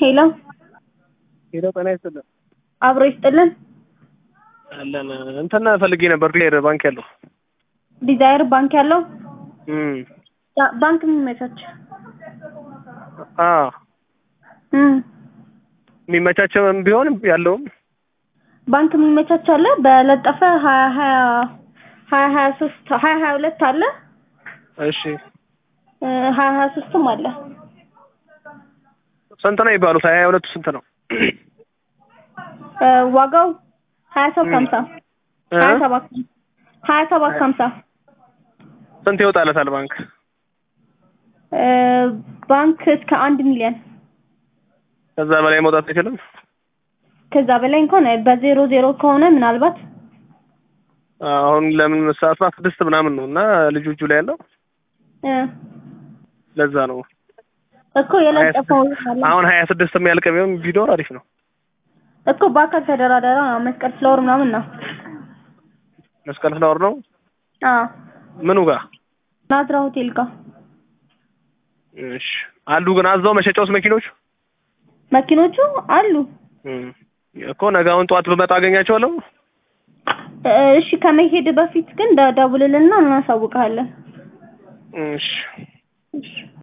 ሄሎ ሄሎ ጤና ይስጥልን። አብሮ ይስጥልን። አለን እንትን ፈልጌ ነበር ዲዛይር ባንክ ያለው ዲዛይር ባንክ ያለው እም ባ- ባንክ የሚመቻች አ እም የሚመቻቸውም ቢሆን ያለውም ባንክ የሚመቻች አለ። በለጠፈ ሀያ ሀያ ሀያ ሀያ ሶስት ሀያ ሀያ ሁለት አለ እሺ እ ሀያ ሀያ ሶስትም አለ። ስንት ነው ይባሉት? ሀያ ሁለቱ ስንት ነው? እ ዋጋው ሀያ ሰባት ሀምሳ እ? ሀያ ሰባት ሀያ ሰባት ሀምሳ ስንት ይወጣለታል ባንክ? እ ባንክ እስከ አንድ ሚሊዮን ከዛ በላይ መውጣት አይችልም። ከዛ በላይ እንኳን በዜሮ ዜሮ ከሆነ ምናልባት አሁን ለምን አስራ ስድስት ምናምን ነው እና ልጁ እጁ ላይ ያለው እ ለዛ ነው። እኮ የለጠፈው አለ አሁን ሀያ ስድስት የሚያልቅ ቢሆን ቢኖር አሪፍ ነው። እኮ በአካል ተደራደራ ነው መስቀል ፍላወር ምናምን ነው። መስቀል ፍላወር ነው አዎ ምኑ ጋር ናዝራ ሆቴል ጋር እሺ አሉ ግን አዛው መሸጫውስ መኪኖቹ መኪኖቹ አሉ። እም እኮ ነገ አሁን ጠዋት ብመጣ አገኛቸዋለሁ። እ እሺ ከመሄድ በፊት ግን ደ- ደውልልና እናሳውቅሃለን። እሺ እሺ